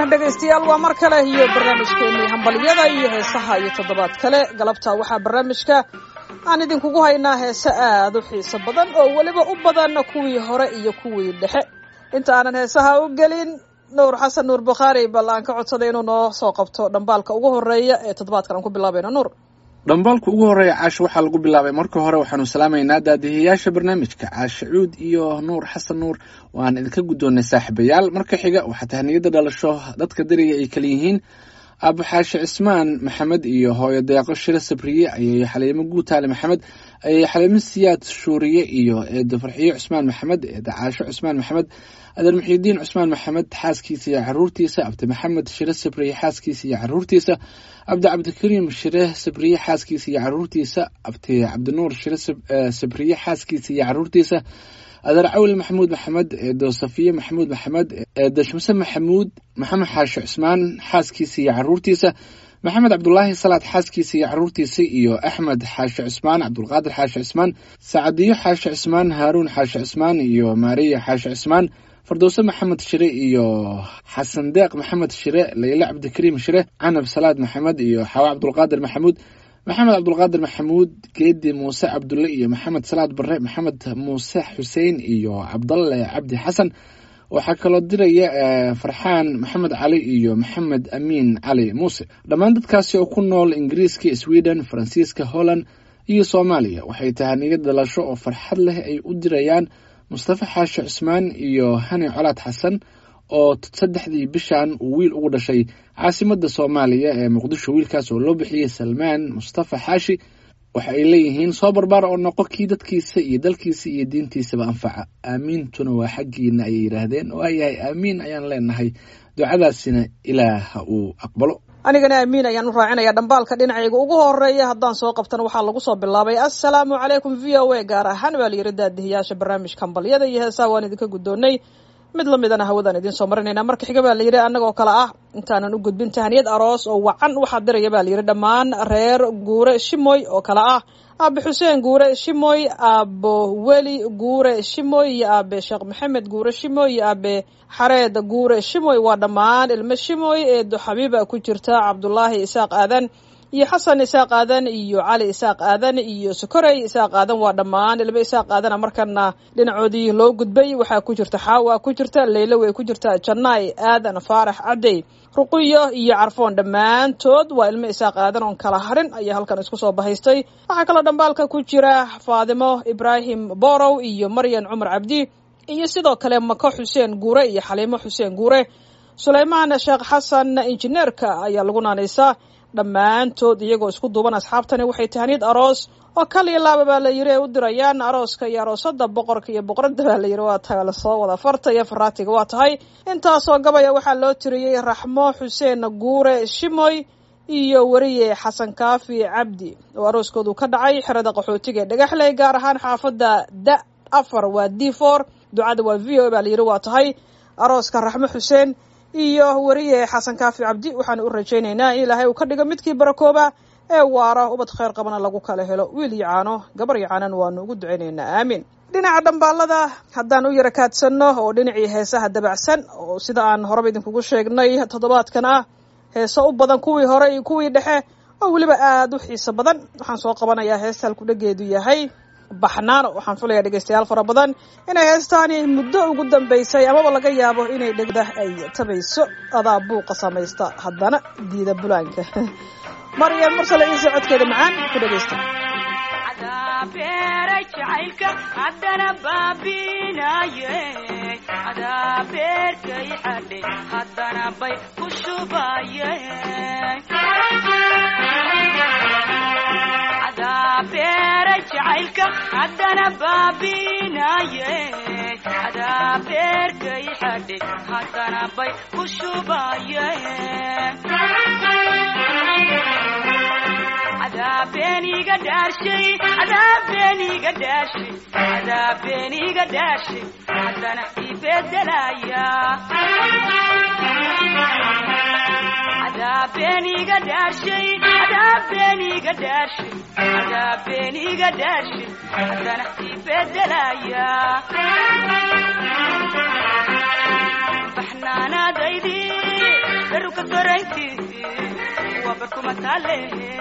dhegaystayaal waa mar kale iyo barnaamijkeennii hambalyada iyo heesaha iyo toddobaad kale galabta waxaa barnaamijka aan idinkugu haynaa heese aad u xiiso badan oo weliba u badan kuwii hore iyo kuwii dhexe inta aanan heesaha u gelin nuur xasan nuur bukhaari bal aan ka codsaday inuu noo soo qabto dhambaalka ugu horeeya ee toddobaadkan aan ku bilaabayno nuur dhambaalka ugu horreeya caasho waxaa lagu bilaabay marka hore waxaanu salaamaynaa daadihiyaasha barnaamijka caashe cuud iyo nuur xasan nuur waan idinka guddoonnay saaxiibayaal marka xiga waxaa tahniyada dhalasho dadka dariga ay kala yihiin aabo xaashi cismaan maxamed iyo hooyo deeqo shiro sabriye ayay xaliimo guutaale maxamed ayay xaliimo siyaad shuuriye iyo eedo farxiyo cusmaan maxamed eeda caasho cusmaan maxamed adeer muxiidiin cusmaan maxamed xaaskiisa iyo caruurtiisa abdi maxamed shire sabriye xaaskiisa iyo caruurtiisa abdi cabdikariim shire sabriye xaaskiisa iyo caruurtiisa abdi cabdinuur shire sabriye xaaskiisa iyo caruurtiisa adeer cawil maxamuud maxamed eedo safiye maxamuud maxamed eedo shamse maxamuud maxamed xaashi cusmaan xaaskiisa iyo caruurtiisa maxamed cabdulaahi salaad xaaskiisa iyo caruurtiisa iyo axmed xaashi cusmaan cabdulqaadir xaashi cusmaan sacadiyo xaashi cusmaan haaruun xaashi cusmaan iyo maariya xaashi cusmaan fardowse maxamed shire iyo xasan deeq maxamed shire layle cabdikariim shire canab salaad maxamed iyo xawa cabdulqaadir maxamuud maxamed cabdulqaadir maxamuud geedi muuse cabdulle iyo maxamed salaad bare maxamed muuse xuseen iyo cabdalle cabdi xasan waxaa kaloo diraya farxaan maxamed cali iyo maxamed amiin cali muuse dhammaan dadkaasi oo ku nool ingiriiska sweden faransiiska holland iyo soomaaliya waxay tahay niyad dhalasho oo farxad leh ay u dirayaan mustafa xaashi cusmaan iyo hani colaad xasan oo saddexdii bishan uu wiil ugu dhashay caasimadda soomaaliya ee muqdisho wiilkaas oo loo bixiyey salmaan mustafa xaashi waxa ay leeyihiin soo barbaar oo noqo kii dadkiisa iyo dalkiisa iyo diintiisaba anfaca aamiintuna waa xaggiina ayay yidhaahdeen waayahay aamiin ayaan leenahay ducadaasina ilaah ha uu aqbalo anigana aamiin ayaan u raacinaya dhambaalka dhinacayga ugu horeeya haddaan soo qabtana waxaa lagu soo bilaabay assalaamu calaykum v o a gaar ahaan baa layiri daadihiyaasha barnaamijka hambalyada iyo heesaha waan idinka guddoonnay mid la midana hawadaan idiin soo marinayna marka xiga baa layidhi annagoo kale ah intaanan u gudbin tahniyad aroos oo wacan waxaa diraya baa layidhi dhammaan reer guure shimoy oo kale ah aabe xuseen guure shimoy aabo weli guure shimoy iyo aabe sheekh maxamed guure shimoy iyo aabe xareed guure shimoy waa dhammaan ilmo shimoy eedo xabiiba ku jirta cabdulaahi isaaq aadan iyo xasan isaaq aadan iyo cali isaaq aadan iyo sokorey isaaq aadan waa dhammaan ilmo isaaq aadana markana dhinacoodii loo gudbay waxaa ku jirta xaawa ku jirta leylo way ku jirta janaay aadan faarax cadey ruqiyo iyo carfoon dhammaantood waa ilmo isaaq aadan oon kala harin ayaa halkan isku soo bahaystay waxaa kaloo dhambaalka ku jira faadimo ibraahim borow iyo maryan cumar cabdi iyo sidoo kale mako xuseen guure iyo xaliimo xuseen guure suleymaan sheekh xasan injineerka ayaa lagu naanaysaa dhammaantood iyagoo isku duuban asxaabtani waxay tahniyad aroos oo kal iyo laaba baa la yiri ay u dirayaan arooska iyo aroosada boqorka iyo boqorada baa la yiri waa tahay lasoo wada farta iyo faraatiga waa tahay intaasoo gabaya waxaa loo tiriyey raxmo xuseen guure shimoy iyo weriye xasan kaafi cabdi oo arooskoodu ka dhacay xerada qaxootiga ee dhagaxley gaar ahaan xaafadda da afar waa d for ducada waa v o baa la yiri waa tahay arooska raxmo xuseen iyo weriye xasan kaafi cabdi waxaanu u rajaynaynaa in ilaahay uu ka dhigo midkii barakooba ee waara ubad khayr qabana lagu kala helo wiil iyo caano gabar iyo caanan waanu ugu ducaynaynaa aamiin dhinaca dhambaalada haddaan u yara kaadsanno oo dhinacii heesaha dabacsan oo sida aan horeba idinkugu sheegnay toddobaadkan ah heeso u badan kuwii hore iyo kuwii dhexe oo weliba aada u xiiso badan waxaan soo qabanayaa heesta halkudhageedu yahay baxnaano waxaan filayaa dhegeystayaal fara badan inay heestaani muddo ugu dambeysay amaba laga yaabo inay dhegda ay tabayso adaa buuqa samaysta haddana diida bulaanka maryam mursale ciise codkeeda macaan ku dhegeysta beera jacaylka haddana baabinaye adaa beerkay xadhe haddana bay ku shubaye adaa beera jacaylka haddana baabinaye adaa beerkay xadhe haddana bay ku shubaye adaabeniga dhaarshay adaabeniga dhaarshay adaabeniga dhaarshay haddana ibedelaya adaabeniga dhaarshay adaabeniga dhaarshay adaabeniga dhaarshay haddana ibedelaya baxnaanaadaydii beruka soraynti waa barkuma taale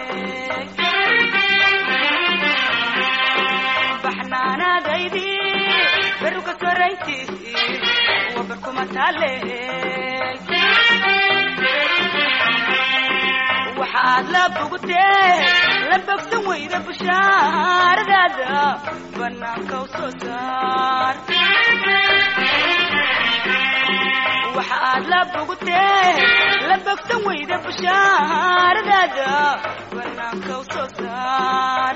baxnaanaadaydi beruka soraynti waa barkuma taale waxaad la bogtee la bogsan weyda bushaaradaada banaanka u soo saar waxaad la bogtee la bogsan weyda bushaaradaada banaanka u soo saar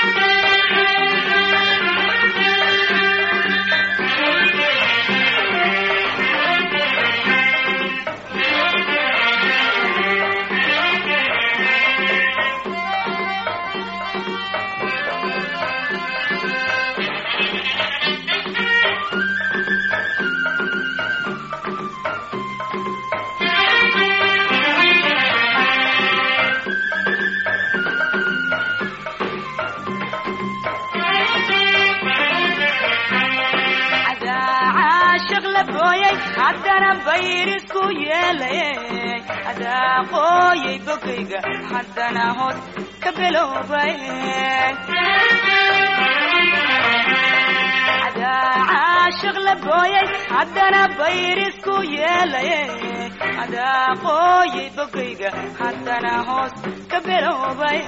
caashiq la booyay haddana bayrisku yeelay adaa qooyay bogayga haddana hoos ka biloobay adaa caashiq la booyay haddana bayrisku yeelay adaa qooyay bogayga haddana hoos ka biloobay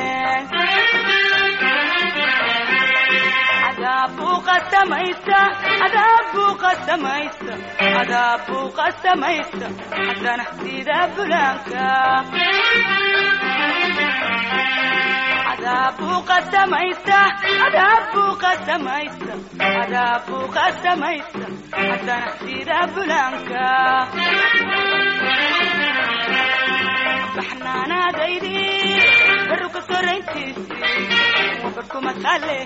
adaabbuu qasamaysa adaabbuu qasamaysa adaabbuu qasamaysa haddana sida bulaanka adaabbuu qasamaysa adaabbuu qasamaysa adaabbuu qasamaysa haddana sida bulaanka baxnaanaadaydi baruka sorayntiisi waa barkuma taale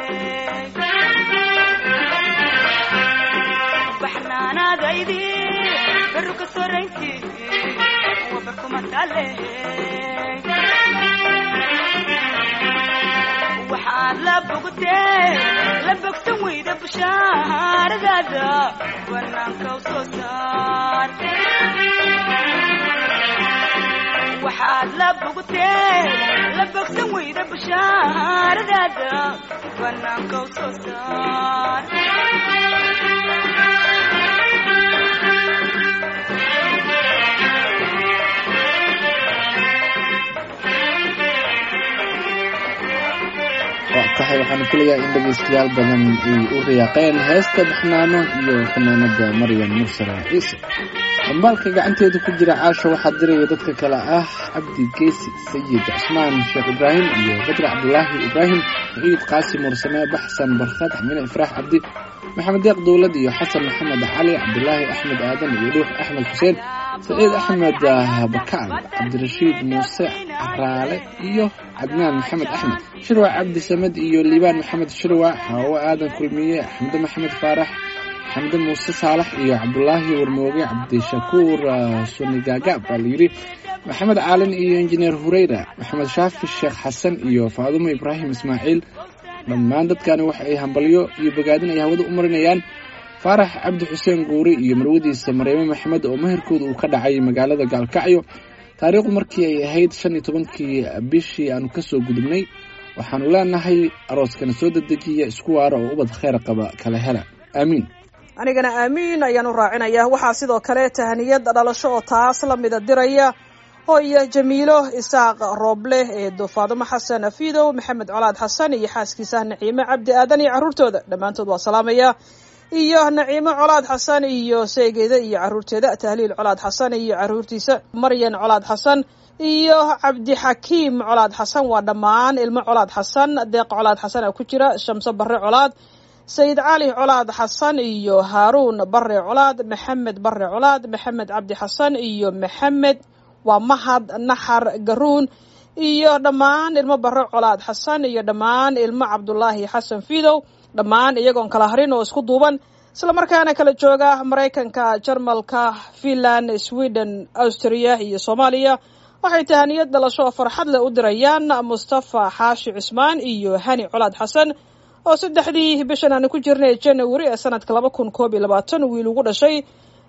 baxnaanaadaydi baruka sorayntiisi waa barkuma taale waxaad la bogtee la bogsan weyda bushaaradaada banaanka u soo saar waxaad la bogtee la bogsan weyda bushaaradaada banaanka u soo saar waa tahay waxaanu filayaa in dhegaystayaal badan ay u riyaaqeen heesta baxnaano iyo fanaanada maryam mursala ciise dambaalka gacanteeda ku jira caasha waxaa diraya dadka kale ah cabdi geesi sayid cusmaan sheekh ibraahim iyo badri cabdulaahi ibraahim saciid qaasim mursame baxsan barkhad xamine ifraax cabdi maxamed deeq dowlad iyo xasan maxamed cali cabdulaahi axmed aadan iyo dhuux axmed xuseen saciid axmed bakaal cabdirashiid muuse caraale iyo cadnaan maxamed axmed shirwac cabdi samed iyo liibaan maxamed shirwac hawo aadan kulmiye xamde maxamed faarax xamde muuse saalax iyo cabdulaahi warmooge cabdishakuur sunigagaab baa layidhi maxamed caalin iyo injineer hureyra maxamed shaafi sheekh xasan iyo faadumo ibraahim ismaaciil dhammaan dadkani waxa ay hambalyo iyo bogaadin ay hawada u marinayaan faarax cabdi xuseen guuri iyo marwadiisa mareeme maxamed oo meherkooda uu ka dhacay magaalada gaalkacyo taariikhdu markii ay ahayd shan iyo tobankii bishii aanu kasoo gudubnay waxaanu leenahay arooskana soo dedejiya isku waara oo ubad kheyr qaba kala hela aamiin anigana aamiin ayaan u raacinaya waxaa sidoo kale tahaniyad dhalasho oo taas la mida diraya hooyo jamiilo isaaq rooble eedo faadumo xasan afidow maxamed colaad xasan iyo xaaskiisa naciime cabdi aadan iyo carruurtooda dhammaantood waa salaamaya iyo naciimo colaad xasan iyo seegeeda iyo caruurteeda tahliil colaad xasan iyo caruurtiisa maryan colaad xasan iyo cabdixakiim colaad xasan waa dhammaan ilmo colaad xasan deeq colaad xasan a ku jira shamso barre colaad sayid cali colaad xasan iyo haaruun bare colaad maxamed bare colaad maxamed cabdi xasan iyo maxamed waa mahad naxar garuun iyo dhammaan ilmo bare colaad xasan iyo dhammaan ilmo cabdulaahi xasan fidow dhammaan iyagoon kala harin oo isku duuban islamarkaana kala jooga maraykanka jarmalka finland sweden austria iyo soomaaliya waxay tahaniyad dhalasho farxad leh u dirayaan mustafa xaashi cismaan iyo hani colaad xasan oo saddexdii bishan aanu ku jirnay january ee sanadka laba kun koob iyo labaatan wiil ugu dhashay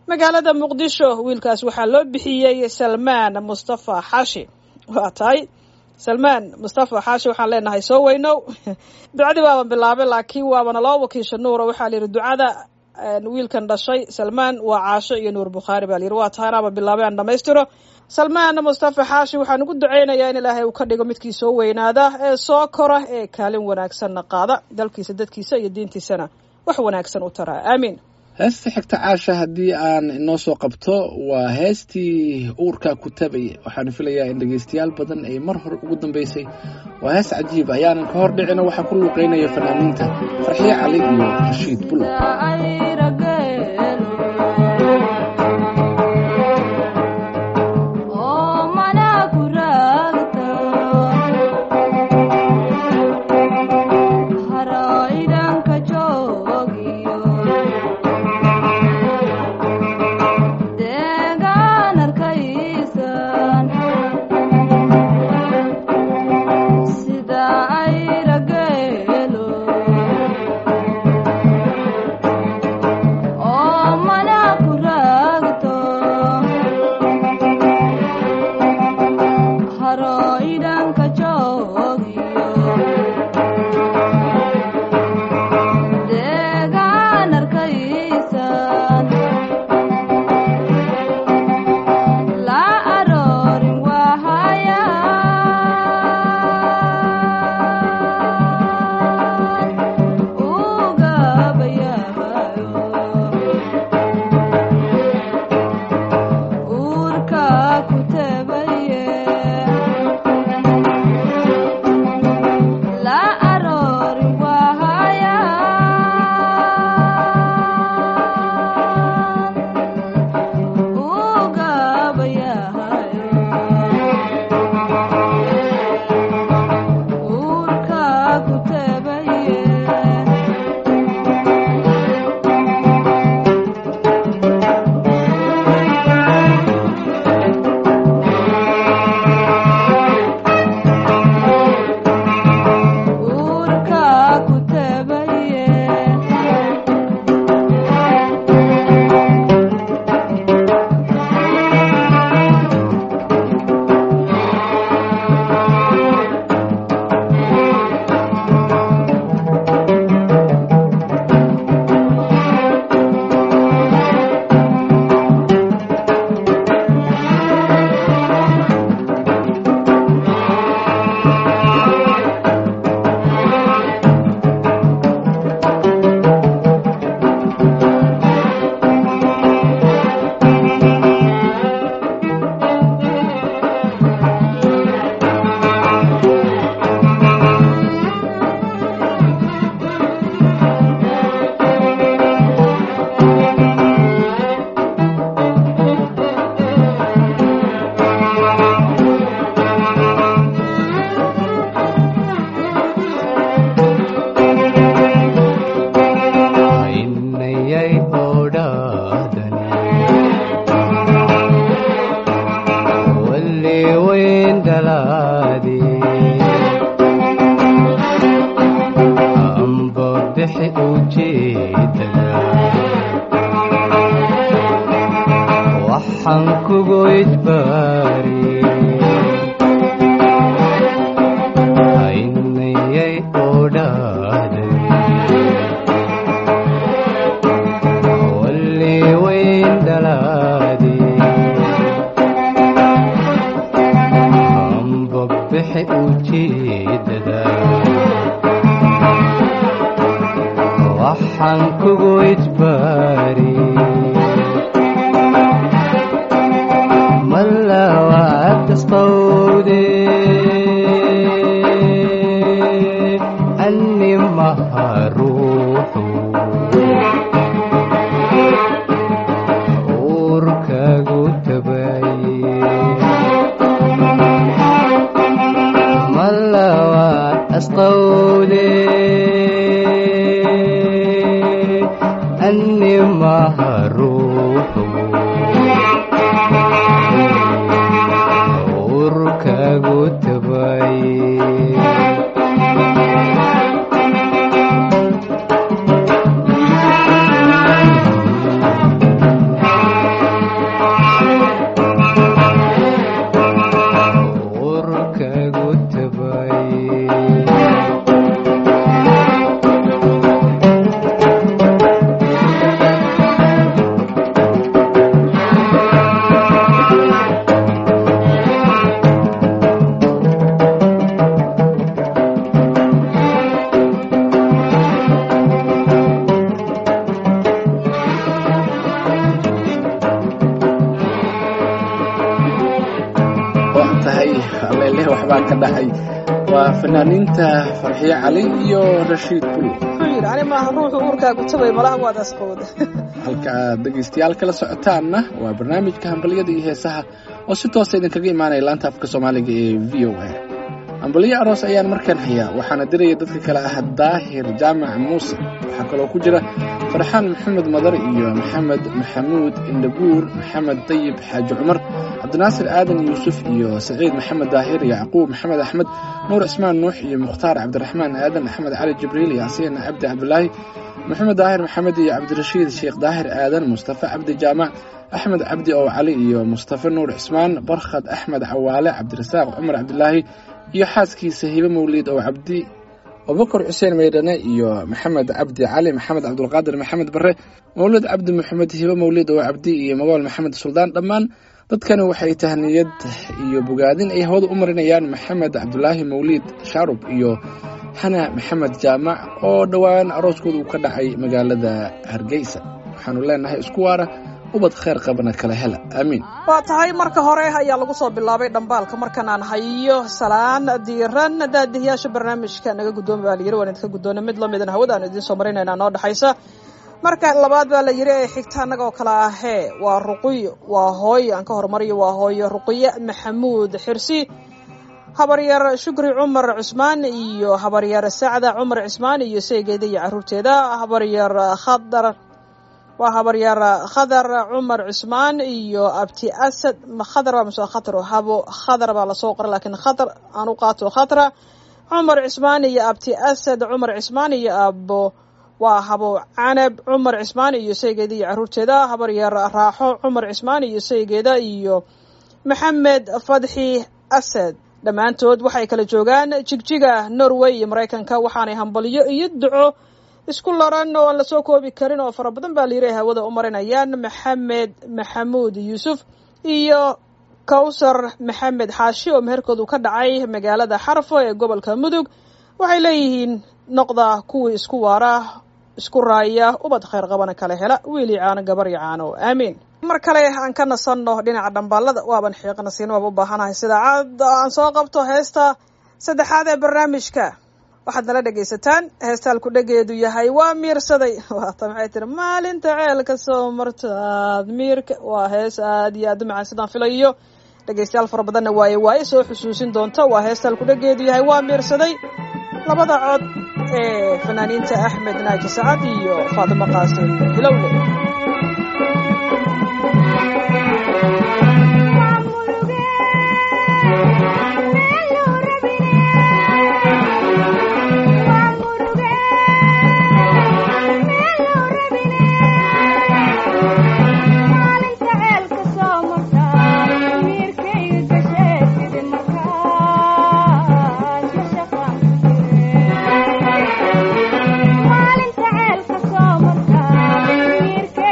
magaalada muqdisho wiilkaas waxaa loo bixiyey salmaan mustafa xaashi waa tahay salmaan mustafa xaashi waxaan leenahay soo weynow ducadii waaban bilaabay laakiin waabana loo wakiisha nuura waxaa la yidhi ducada wiilkan dhashay salmaan waa caasho iyo nuur bukhaari baa la yidhi waa tahay anaaba bilaabay aan dhamaystiro salmaan mustafa xaashi waxaan ugu ducaynayaa in ilaahay uu ka dhigo midkii soo weynaada ee soo kora ee kaalin wanaagsanna qaada dalkiisa dadkiisa iyo diintiisana wax wanaagsan u taraa aamiin heesta xigta caasha haddii aan inoo soo qabto waa heestii uurkaa ku tabaya waxaanu filayaa in dhegaystayaal badan ay mar hore ugu dambeysay waa hees cajiib ayaanan ka hor dhicino waxaa ku luuqeynaya fanaaniinta farxiye cali iyo rashiid bulow dhacay waa fanaaniinta farxiye cali iyo rashiid bulu wuxuu yidhi ani maaha ruuxu uurkaagu tabay malaha waad asqowda halka aad dhegaystayaal kala socotaanna waa barnaamijka hambalyada iyo heesaha oo si toosa idinkaga imaanaya laanta afka soomaaliga ee v o a hambalyo aroos ayaan markaan hayaa waxaana diraya dadka kale ah daahir jaamac muuse waxaa kaloo ku jira farxaan maxamed madar iyo maxamed maxamuud indhabuur maxamed dayib xaaji cumar cabdinaasir aadan yuusuf iyo saciid maxamed daahir yacquub maxamed axmed nuur cismaan nuux iyo mukhtaar cabdiraxmaan aadan axmed cali jibriil yaasiin cabdi cabdulaahi maxamed daahir maxamed iyo cabdirashiid sheekh daahir aadan mustafa cabdi jaamac axmed cabdi ow cali iyo mustafa nuur cismaan barkhad axmed cawaale cabdirasaaq cumar cabdilaahi iyo xaaskiisa hibe mawliid ow cabdi abubakar xuseen maydhane iyo maxamed cabdi cali maxamed cabdulqaadir maxamed bare mawlid cabdi maxamed hibe mawlid ow cabdi iyo magool maxamed suldaan dhammaan dadkani waxay tahniyad iyo bogaadin ay hawada u marinayaan maxamed cabdulaahi mawliid shaarub iyo xana maxamed jaamac oo dhowaan arooskooda uu ka dhacay magaalada hargeysa waxaanu leenahay isku waara ubad kheyr qabana kala hela aamiin waa tahay marka hore ayaa lagu soo bilaabay dhambaalka markan aan hayo salaan diiran daadihiyaasha barnaamijka naga guddooma baa layiri waan idinka guddoona mid lamidana hawada aan idiin soo marinayna noo dhexaysa marka labaad baa la yiri ee xigta annaga oo kale ahee waa ruqiyo waa hooyo aan ka hormariyo waa hooyo ruqiye maxamuud xirsi habaryar shukri cumar cusmaan iyo habaryar sacda cumar cismaan iyo seegeeda iyo caruurteeda habaryar khadar waa habaryar khadar cumar cusmaan iyo abti asad khadar baa mase khatro habo khadar baa lasoo qoray laakiin khadar aan u qaato khatra cumar cismaan iyo abti asad cumar cismaan iyo abo waa habo canab cumar cismaan iyo saygeeda iyo caruurteeda habaryar raaxo cumar cismaan iyo saygeeda iyo maxamed fadxi asad dhammaantood waxay kala joogaan jigjiga norway iyo maraykanka waxaanay hambalyo iyo duco isku laran oo aan lasoo koobi karin oo fara badan baa layiri hawada u marinayaan maxamed maxamuud yuusuf iyo kawsar maxamed xaashi oo meherkoodu ka dhacay magaalada xarfo ee gobolka mudug waxay leeyihiin noqda kuwii isku waara isku raaya ubad kheyr qabana kala hela wiili caano gabar iyo caano aamiin mar kale aan ka nasanno dhinaca dhambaalada waaban xiiqna siin waaba u baahanahay sida caad aan soo qabto heesta saddexaad ee barnaamijka waxaad nala dhegaysataan heestaalku dhegeedu yahay waa miirsaday waata maxay tiri maalinta ceelka soo martaad miirka waa hees aad iyo aad u macaan sidaan filayo dhegaystayaal fara badanna waaye waaye soo xusuusin doonta waa heestaalku dhegeedu yahay waa miirsaday labada cod ee fanaaniinta axmed naaji sacad iyo faatimo qaasim hilowle Maalinta ceelka soo martaa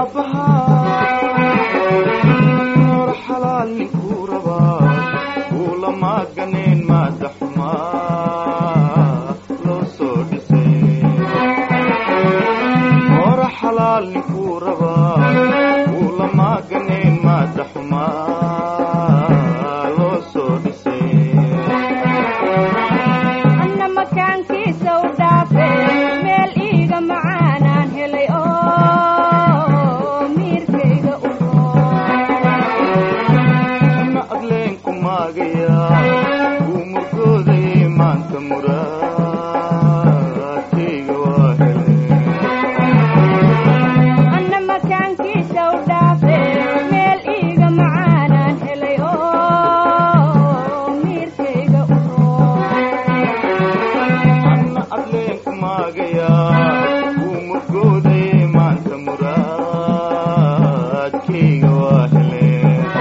noor xalaal ninkuu rabaa kuula maaganeen maada xumaa loo soo dhisay noor xalaal ninkuu rabaa kuula maaganeen maada xumaa loo soo dhisay anna makaankiisa u dhaafe meel iiga macaanaan helay oo miirkayga u na adleenku maagayaa wuu murgoodayay maanta muraadkayga waa helay anna makaankiisa u dhaafe meel iiga macaanaan helay oo miirkayga u anna adleenku maagayaa wuu murgoodayay maanta muraadkayga waa helay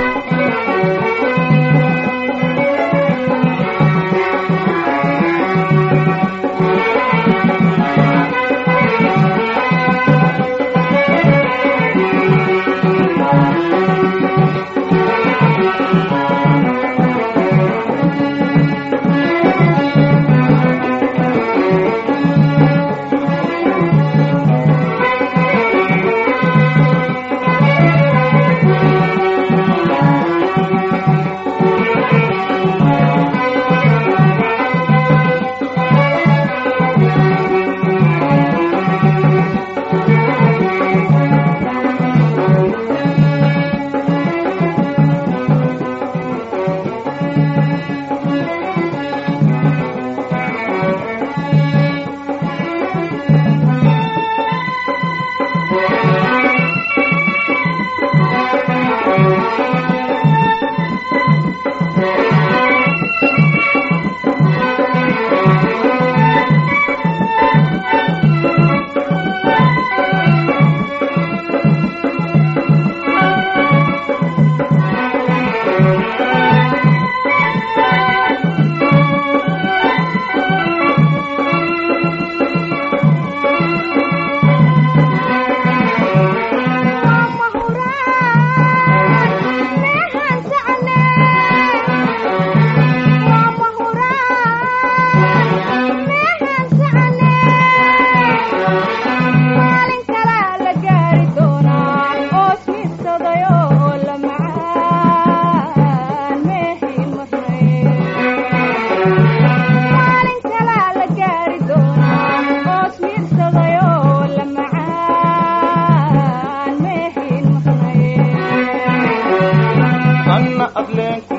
anna adleenku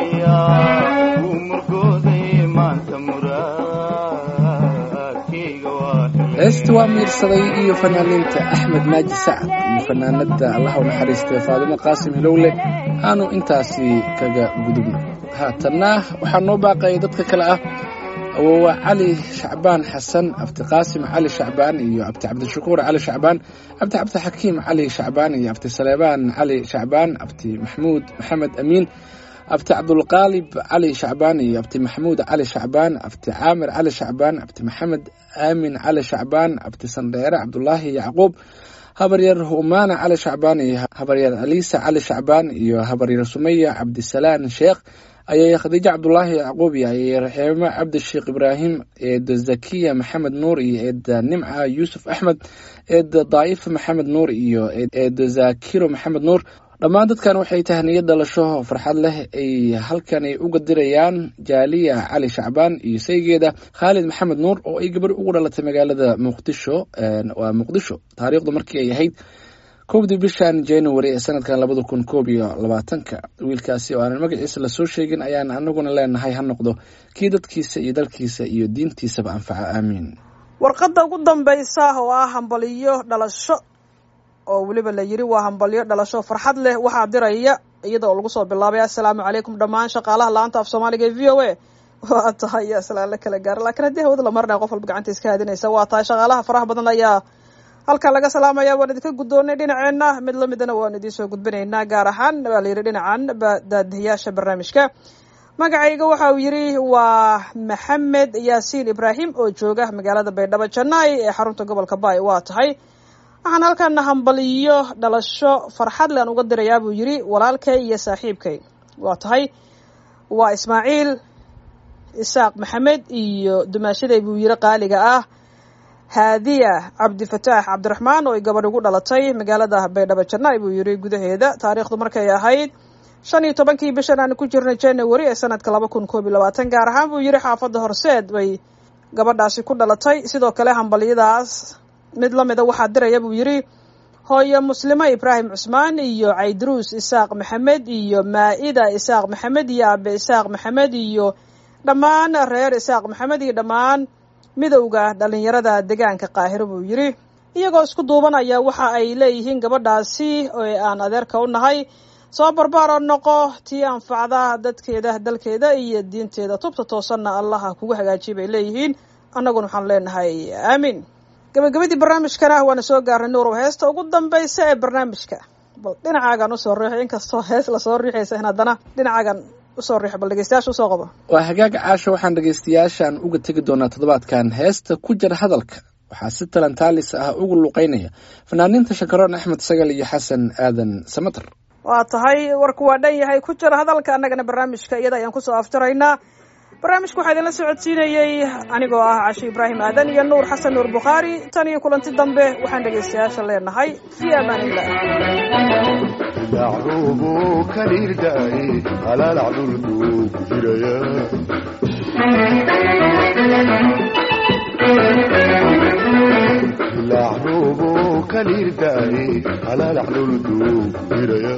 maagayaa wuu murgoodayay maanta muraadkayga waa helay heesta waa miirsaday iyo fanaaniinta axmed naaji sacad iyo fanaanada allah u naxariistay faadimo qaasim hilowle aanu intaasi kaga gudubno haatanna waxaa noo baaqaya dadka kale ah awowa cali shacbaan xasan abti qaasim cali shacbaan iyo abti cabdishakuur cali shacbaan abti cabdixakiim cali shacbaan iyo abti saleebaan cali shacbaan abti maxmuud maxamed amiin abti cabdulqaalib cali shacbaan iyo abti maxamuud cali shacbaan abti caamir cali shacbaan abti maxamed aamin cali shacbaan abti sandheere cabdulaahi yacquub habaryar umaana cali shacbaan iyo habaryar aliisa cali shacbaan iyo habaryar sumaya cabdisalaan sheekh ayay khadiijo cabdulaahi yacquub iyo ayay raxiimo cabdisheekh ibraahim eeda zakiya maxamed nuur iyo eeda nimca yuusuf axmed eeda daa'ifa maxamed nuur iyo eeda zaakiro maxamed nuur dhammaan dadkan waxay tahniyad dhalasho farxad leh ay halkani uga dirayaan jaaliya cali shacbaan iyo saygeeda khaalid maxamed nuur oo ay gabar ugu dhalatay magaalada muqdisho waa muqdisho taariikhdu markii ay ahayd kowdii bishan january ee sanadkan labada kun koob iyo labaatanka wiilkaasi oo aanan magaciisa lasoo sheegin ayaan anaguna leenahay ha noqdo kii dadkiisa iyo dalkiisa iyo diintiisaba anfaca aamiin warqadda ugu dambaysa oo ah hambaliyo dhalasho oo weliba la yiri waa hambalyo dhalasho farxad leh waxaa diraya iyada oo lagu soo bilaabay assalaamu calaykum dhammaan shaqaalaha la-aanta af soomaaliga ee v o a waa tahay aslaan la kala gaara lakiin haddii hawada la marinaya qof walba gacanta iska haadinaysa waa tahay shaqaalaha faraha badan ayaa halkan laga salaamaya waan idinka guddoonay dhinaceenna mid lamidana waan idiin soo gudbinaynaa gaar ahaan baa la yidhi dhinacan daadihiyaasha barnaamijka magacayga waxa uu yidhi waa maxamed yaasiin ibraahim oo jooga magaalada baydhabo janai ee xarunta gobolka baay waa tahay waxaan halkaana hambaliyo dhalasho farxad lean uga dirayaa buu yidhi walaalkay iyo saaxiibkay waa tahay waa ismaaciil isaaq maxamed iyo dumaashaday buu yidhi qaaliga ah haadiya cabdifataax cabdiraxmaan oo ay gabadh ugu dhalatay magaalada baydhabo jannaay buu yidhi gudaheeda taariikhdu markay ahayd shan iyo tobankii bishan aan ku jirnay january ee sanadka laba kun koob iyo labaatan gaar ahaan buu yidhi xaafadda horseed bay gabadhaasi ku dhalatay sidoo kale hambalyadaas mid la mida waxaa diraya buu yidhi hooyo muslimo ibraahim cusmaan iyo caydaruus isaaq maxamed iyo maa-ida isaaq maxamed iyo aabe isaaq maxamed iyo dhammaan reer isaaq maxamed iyo dhammaan midowda dhalinyarada deegaanka qaahiro buu yidhi iyagoo isku duubanaya waxa ay leeyihiin gabadhaasi oo aan adeerka u nahay soo barbaaro noqo tii anfacda dadkeeda dalkeeda iyo diinteeda tubta toosanna allaha kugu hagaajiya bay leeyihiin annaguna waxaan leenahay aamiin gabagabadii barnaamijkana waana soo gaarnay nuurow heesta ugu dambaysa ee barnaamijka bal dhinacaagan usoo riixo inkastoo hees lasoo riixaysa in haddana dhinacaagan usoo riixo bal dhegeystayaasha usoo qabo waa hagaaga caasha waxaan dhegaystayaashaan uga tegi doonaa toddobaadkan heesta ku jira hadalka waxaa si talentaalis ah ugu luqeynaya fanaaniinta shakaroon axmed sagal iyo xasan aadan samater waa tahay warku waa dhan yahay ku jira hadalka annagana barnaamijka iyada ayaan kusoo afjaraynaa barnaamijka waxaa idinla socodsiinayey anigoo ah cashe ibraahim aadan iyo nuur xasan nuur bukhaari tan iyo kulanti dambe waxaan dhegaystayaasha leenahay fii amaan illah dacruubu kaliirdaay halaalac dhulkuu ku jiraya dacruubu kaliirdaay halaalac dhulkuu ku jiraya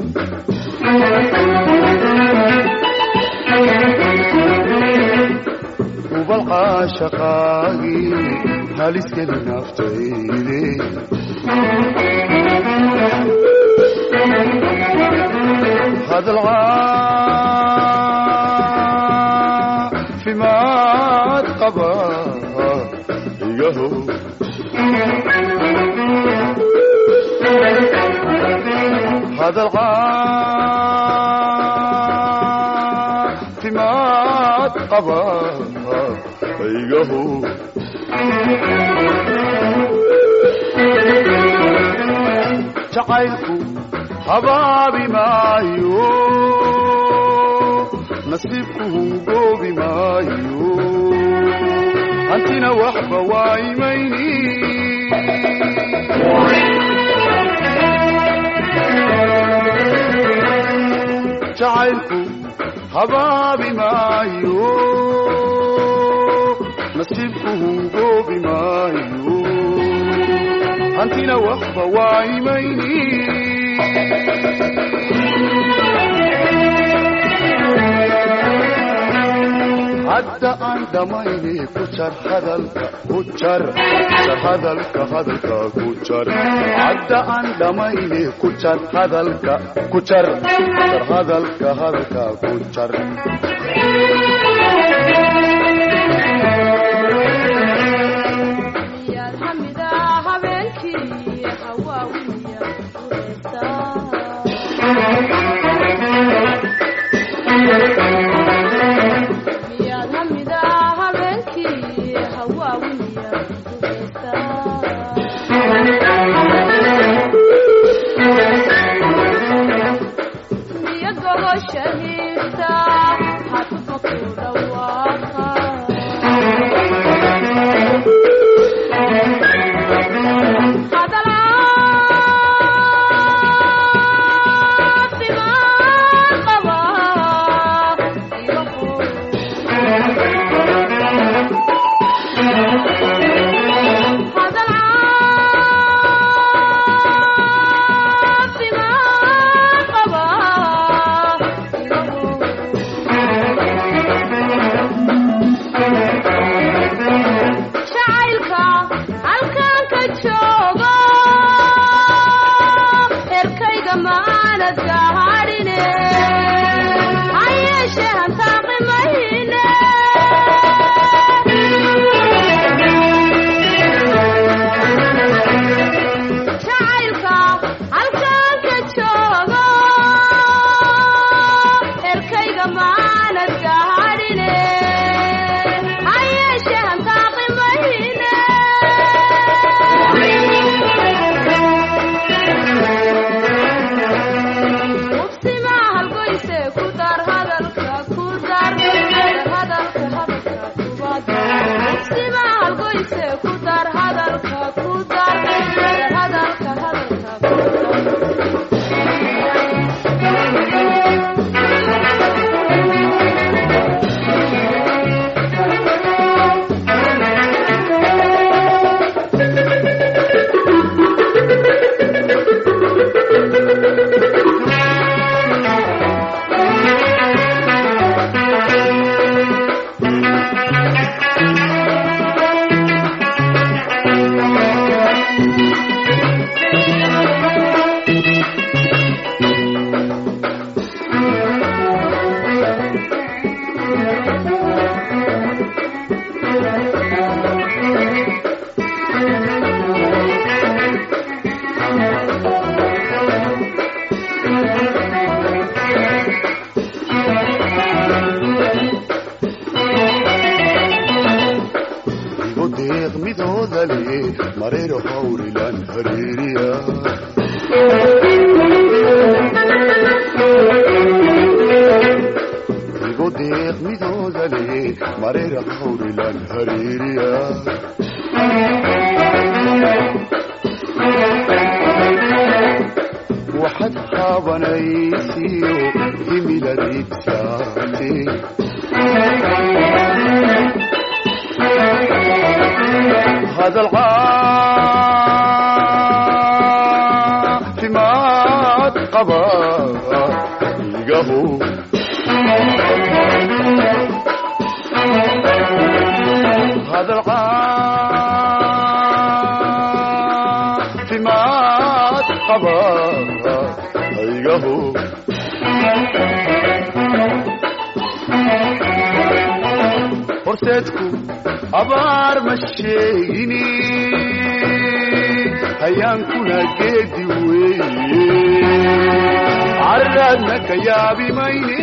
ubalqaa shaqaagii haliskeli naftayde hadalcaafimaad qaba igaho hadalcaafimaad qaba igaho jacaylku habaabi maayo nasiibku hungoobi maayo hantina waxba waa imayni jacaylku habaabi maayo nasiibku hungoobi maayo hantina waxba waa imayni hadda aan dhammayni ku jar hadalka ku jar jar hadalka hadalka ku jar hadda aan dhammayni ku jar hadalka ku jar jar hadalka hadalka ku jar yaad hamida habeenkii hawaawiya miyaad hamida habeenkii hawaawiya miya gogosha hiirta hadba ku dhawaaqa jacaylka halkan ka joogo herkayga maanad gaadhine hayeeshe hantaaqimayne jacaylka halkan ka joogo herkayga maanad gaadhine hayeeshe hantaaqimayne mareero hawrilan hariiriya igu deeq midooda le mareero hawrilan hariiriya waxaad haabanaysiyo himiladibsaate hadal caafimaad qaba igaho hadal caafimaad qaba igaho horseedku abaar ma sheegini hayaankuna geedi weeye carraadna ka yaabi mayne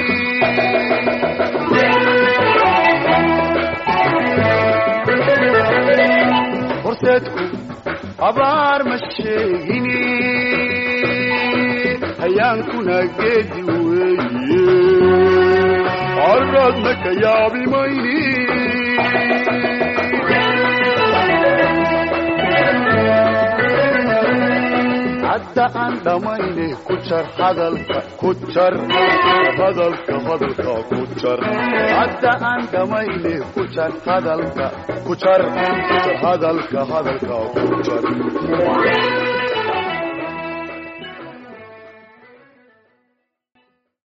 horseedku abaar ma sheegini hayaankuna geedi weeye carraadna ka yaabi mayne hadda aan dhammayne ku jar hadalka ku jar hadalka hadalka ku jar hadda aan dhammayne ku jar hadalka ku jar ku jar hadalka hadalka ku jar